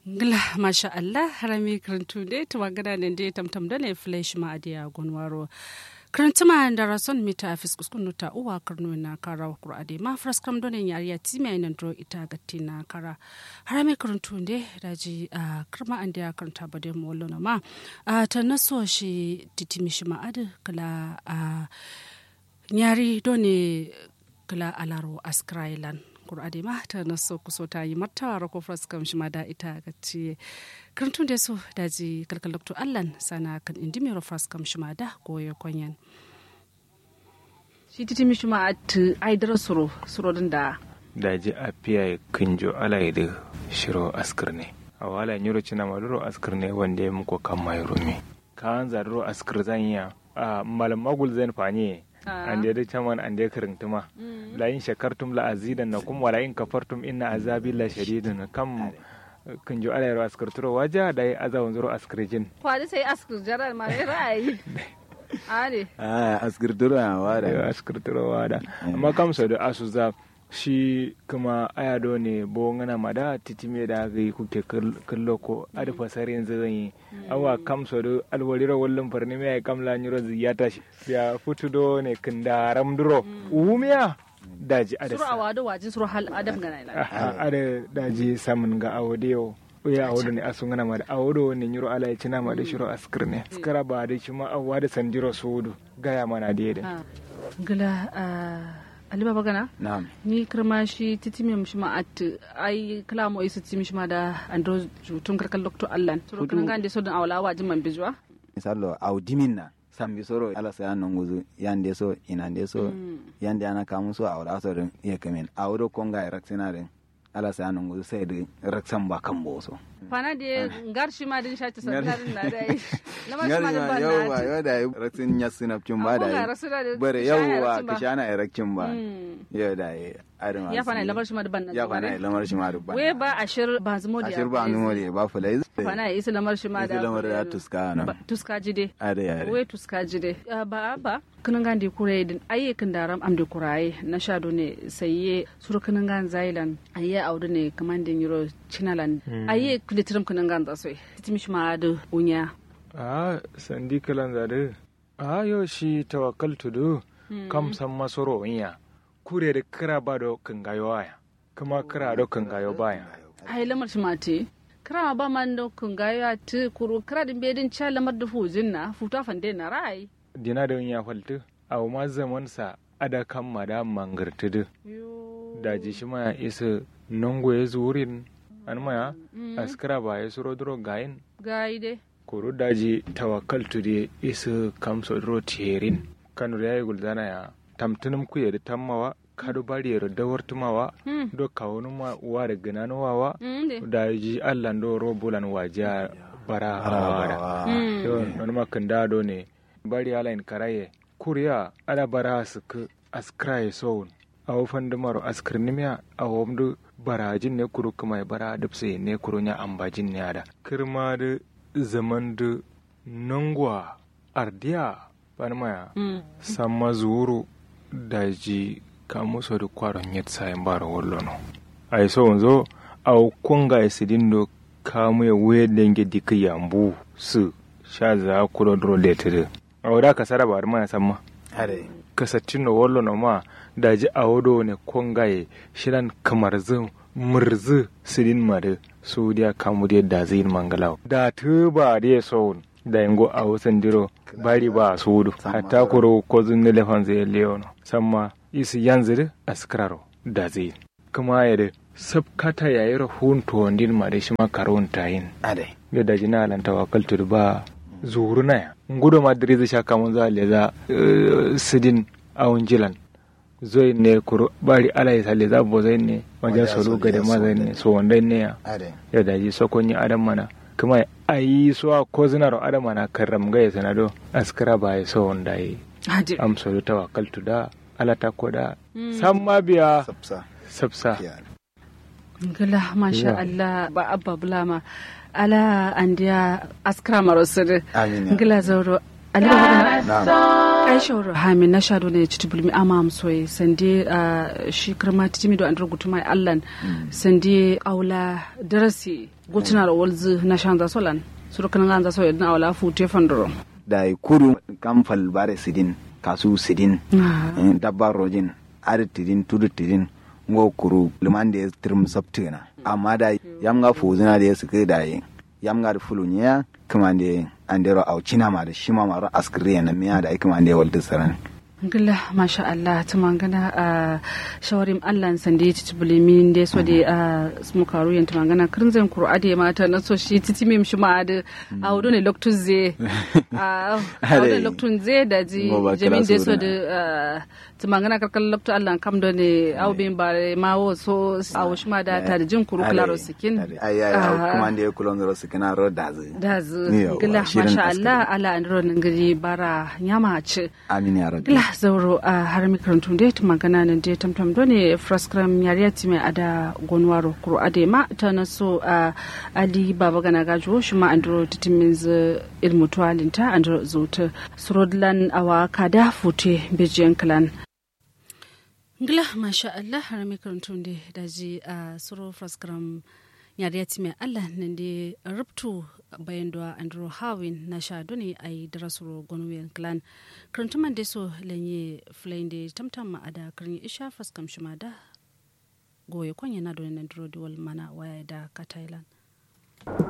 ngla masha Allah harami karantu de tuma gada ne de tamtam da ne flash ma adiya gonwaro karantu ma da rason mita afis kuskun ta uwa karno na kara kura ade ma fras kam don yari ya timi ai nan dro ita gatti na kara harami karantu de daji a karma an da karanta ba de mollo na ma a ta naso shi titimi shi ma ade kala a nyari doni kala alaro askrailan kur'ade ma ta naso kuso ta yi martawa rako fras kam shi ma da ita ga ci karantun da so daji kalkal doktor allan sana kan indi mai fras kam shi ma da goyo konyan shi titi mi shi ma at aidar suro suro din da daji a fiya kinjo alai da shiro askir ne a wala nyuro cina maduro askir ne wanda ya muku kan mai rumi kan zarro askir zan yi a malam magul zan fanye an da caman an da karintuma la in shakartum la azidan na kum wala in kafartum inna azabi la shadidun kam kan jo ala yaro askarturo waja da ya azawun zuro askarjin kwadi sai askar jarar ma ya ra'ayi ade a askarturo a wada askarturo wada amma kam so da asu za shi kuma ayado ne bo ngana mada titime da ga kuke kallo ko ada fasari yanzu zan yi awa kam so do alwariro wallon farni me kam la nyiro ziyata ya futudo ne kindaram duro umiya daji ada suru awado wajin suru hal adam gana ila ada daji samun ga awodiyo ya awodo ne asu ngana mada awodo ne nyiro ala ya cina mada shiro askir ne skara ba da shi ma awwa da sanjiro sudu gaya mana da gala aliba bagana na'am ni kirma shi titimi mishi ma at ai kala mo isu titimi shi ma da andro jutun karkal doktor allan suru kan gande so dan awla wajin man bijwa misallo audimin na sambi soro ala sa nan guzu yande so inande so yande ana kamu so awla so din iya kamen awdo konga raksina din ala sa nan guzu sai din raksan ba kan boso fana da ngar shi ma din shati santarin na dai lamar shi ma din ban yawa na yawa da raksin yasin apcin ba da Akwai rasu da bare kishana yawa raksin ba. kishana erection ba Mm. yau da ya adama ya fana lamar shi ma din ban na ya fana lamar shi ma dubban we ba ashir ba zumo da ashir ba numo da ba fulai fana ya isa lamar shi ma da Isa lamar da tuska na. Ba- tuska jide are are we tuska jide Ah, ba ba kinan gandi kure din ayi kin daram am de kuraye na shado ne sayye sur kinan gan zailan ayi audu ne kamandin euro chinalan ayi kulitrim kinan gan da soy titimi shi ma da unya a sandi kalan zade a yo shi tawakkaltu do kam san masoro inya kure da kira ba do kangayo aya kuma kira do kangayo baya ai lamar shi ma te kira ba man da kun ga ya te kuru kira din bedin cha lamar da fujin na futa fande na rai dina da inya faltu aw ma zaman sa ada kan mada mangartu do daji shi ma isa nongo ya zurin an maya askara ba ya suro duro gayin gai de kuru daji tawakkaltu de isa kamso duro terin kanu ya yi guldana ya tamtunum ku yeri tammawa kadu bari yeri dawartumawa Hmm. do kawunu ma uwa da ginanu wawa mm de daji allan do robulan waja bara bara Mm. yo non ma kanda do ne bari ala in karaye kuriya ala bara suk askraye soun awo fandumaro askirnimiya awo mdu barajin ne kuru kuma bara dubse ne kuru nya ambajin ne ada kirma da zaman da nongwa ardiya banmaya mm samma zuru daji kamuso da kwaron yet sayin bara wallono ay so zo aw kunga isidindo kamu ya we denge dika yambu su sha za kudo dro letere aw da ka saraba ar ma samma are kasatino wallono ma daji awodo ne kunga ye shiran kamar zu murzu sidin mare su dia kamu dia da zin mangalaw da tuba dia so da yango a wasan diro bari ba sudu hatta kuro ko zun elefant zai leono samma isi yanzir askraro da zai kuma ya da sabkata ya yi rahun tuwandin ma da shi ma karon tayin are da da jina lan tawakkal tur ba zuru na ya ngudo ma diri zai shaka mun za le za eh, sidin awun jilan zoi ne kuro bari ala ya sale za bo zai ne wajen Wajen solo solo ga da ya ma so zai da. ne so wanda ne ya are ya daji sokonyi adam mana kuma a yi so a ko zinaro adam mana karram ga ya sanado askara ba ya so wanda yi ade am so da tawakkaltu da ala ta ko da san ma biya sapsa sabsa ya ngala masha Yeah. Allah ba abba bulama ala andiya askra marosir amin ya ngila zauro ali ba magana na'am kai shawara hamin na shado ne ci tubulmi ama amsoy sande ah, shi kirma timi do andro gutuma allan sande aula darasi gutuna da walzu na shanza solan surukan ganza so yadna awla fute fandoro da kudu kamfal bare sidin kasu sidin eh, dabba rojin ari tidin tudu tidin ngo kuru liman da ya tirim sabtina amma da yamga fuzina da ya suke da yi yamga da fulunya kuma da andero au china ma da shima ma ra askriya na miya da kuma da ya walta saran Gila masha Allah ta mangana a shawarin Allah sande ya ci bulimi da so da a smukaru yanta mangana kirinzan kuro ade mata na so shi titi mim shi ma da a wudu ne loktun ze a wudu ne loktun ze da ji Ngo ba kira jamin da so suna. da ta mangana karkar loktun Allah kam da ne au bin ba ma wo so a wushi ma da ta da jin kuru klaro sikin ai ai au kuma da ya kulon ro sikina ro da zai da zu Yawwa, gila shirin masha askari. Allah ala an ronin gari bara nyama ci amin ya rabbi Gila zauro a har makarantun da ta magana nan da tamtam do ne fraskram yariya ti mai ada gonwaro kuro ade ma ta na so a ali baba gana gajo shi ma andro titimin z ilmu tuwalinta andro zuta surodlan awa kada fute bijiyan kalan Gila masha Allah har makarantun da daji a suro fraskram yariya ti mai Allah nan da rubtu bayan da Andrew Hawin na sha doni a yi darasuro gonwiyan clan karantuman da so lanye filayin da tamtam ma a da karin isha fraskam shi ma da goye kwanya na doni nan duro diwal mana waya da ka Thailand.